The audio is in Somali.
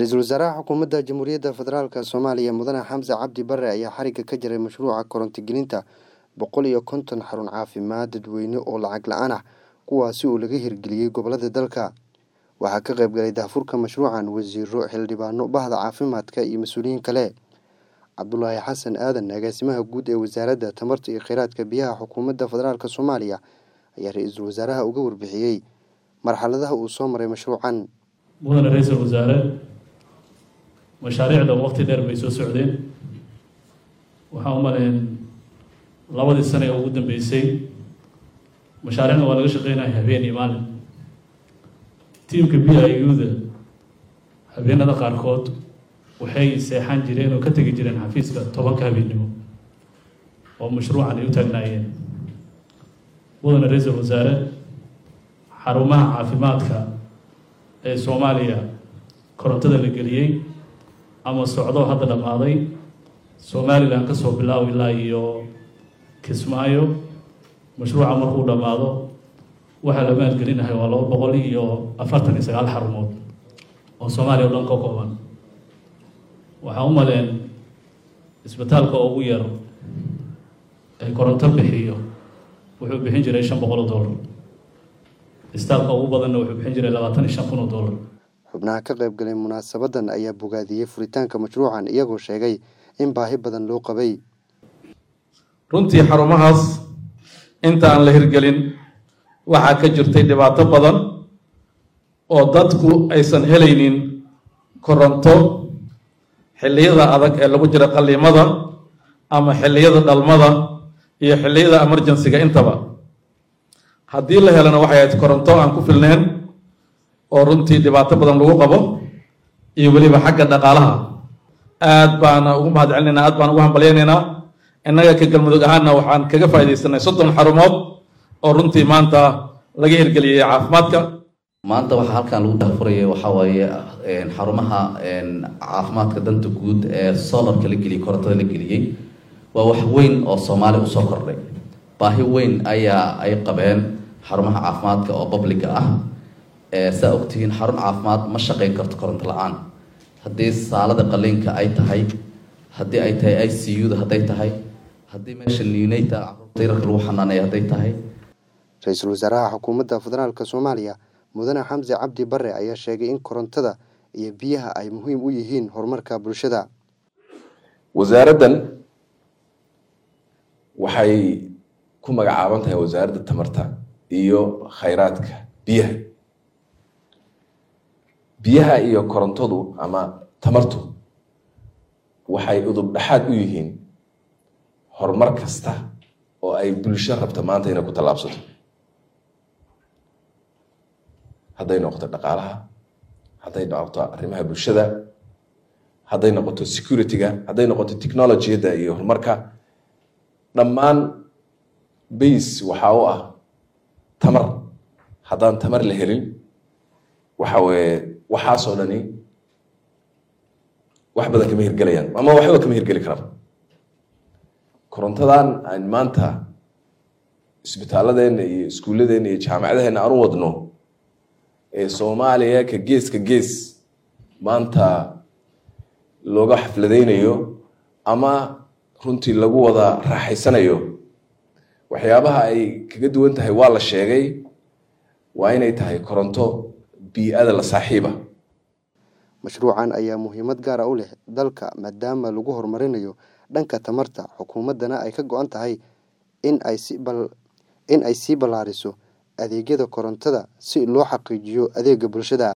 ra-iisul wasaaraha xukuumadda jamhuuriyadda federaalk soomaaliya mudane xamse cabdi bare ayaa xarigga ka jiray mashruuca korontogelinta boqol iyo konton xarun caafimaad dadweyne oo lacag la-aan ah kuwaasi oo laga hirgeliyey gobolada dalka waxaa ka qayb galay daafurka mashruucan wasiiro xildhibaano bahda caafimaadka iyo mas-uuliyiin kale cabdulaahi xasan aadan agaasimaha guud ee wasaaradda tamarta iyo kheyraadka biyaha xukuumadda federaalk soomaaliya ayaa ra-iisul wasaaraha uga warbixiyey marxaladaha uu soo maray mashruucan mudane ra-iisul wasaare mashaariicda waqti dheer bay soo socdeen waxaan u maleyn labadii sane ee ugu dambeysay mashaariicda waa laga shaqeynaya habeen iyo maalin tiimka b i u da habeenada qaarkood waxay seexan jireen oo ka tegi jireen xafiiska tobanka habeennimo oo mashruucan ay u taagnaayeen mudane ra-iisul wasaare xarumaha caafimaadka ee soomaaliya korontada la geliyey ama socdo hadda dhammaaday somalilan ka soo bilaaw ilaa iyo kismaayo mashruuca markuu dhammaado waxaa la maalgelinahay waa laba boqol iyo afartan iyo sagaal xarumood oo soomaaliya o dhan ka kooban waxaa u maleen isbitaalka ugu yar ee koronto bixiyo wuxuu bixin jiray shan boqol oo dollar isbitaalka ugu badanna wuxuu bixin jiray labaatan iyo shan kun oo dollar xubnaha ka qayb galay munaasabadan ayaa bogaadiyey furitaanka mashruucan iyagoo sheegay in baahi badan loo qabay runtii xarumahaas inta aan la hirgelin waxaa ka jirtay dhibaato badan oo dadku aysan helaynin koronto xilliyada adag ee lagu jira qalliimada ama xilliyada dhalmada iyo xilliyada emergencyga intaba haddii la helana waxay ahayd koronto aan ku filneen oo runtii dhibaato badan lagu qabo iyo weliba xagga dhaqaalaha aad baana ugu mahad celinaynaa aad baan ugu hambalyaynaynaa innaga ka galmudug ahaanna waxaan kaga faaidaysanay soddon xarumood oo runtii maanta laga hirgeliyey caafimaadka maanta waxaa halkan lagu daafuraya waxaa waaye xarumaha caafimaadka danta guud ee solarka la geliyey korontada la geliyey waa wax weyn oo soomaaliya usoo kordhay baahi weyn ayaa ay qabeen xarumaha caafimaadka oo babliga ah saa ogtihiin xarun caafimaad ma shaqeyn karto koronto la-aan haddii saalada qaliinka ay tahay haddii ay tahay i c u da hadday tahay haddii meesha ninata caruurta yararka lagu xanaaneeya hadday tahay ra-iisul wasaaraha xukuumadda federaalk soomaaliya mudane xamse cabdi bare ayaa sheegay in korontada iyo biyaha ay muhiim u yihiin horumarka bulshada wasaaraddan waxay ku magacaaban tahay wasaaradda tamarta iyo khayraadka biyaha biyaha iyo korontadu ama tamartu waxay udub dhexaad u yihiin horumar kasta oo ay bulsho rabta maanta inay ku tallaabsato hadday noqoto dhaqaalaha hadday noqoto arrimaha bulshada hadday noqoto security-ga hadday noqoto technologiyadda iyo horumarka dhammaan base waxaa u ah tamar haddaan tamar la helin waxa weeye waxaasoo dhani wax badan kama hirgelayaan ama waxba kama hirgeli karaan korontadan aan maanta isbitaaladeenna iyo iskuulladeena iyo jaamacadaheenna aan u wadno ee soomaaliya ka gees ka gees maanta looga xafladaynayo ama runtii lagu wada raaxaysanayo waxyaabaha ay kaga duwan tahay waa la sheegay waa inay tahay koronto bii-ada la saaxiiba mashruucan ayaa muhiimad gaara u leh dalka maadaama lagu horumarinayo dhanka tamarta xukuumaddana ay ka go-an tahay in ay si in ay sii ballaariso adeegyada korontada si loo xaqiijiyo adeega bulshada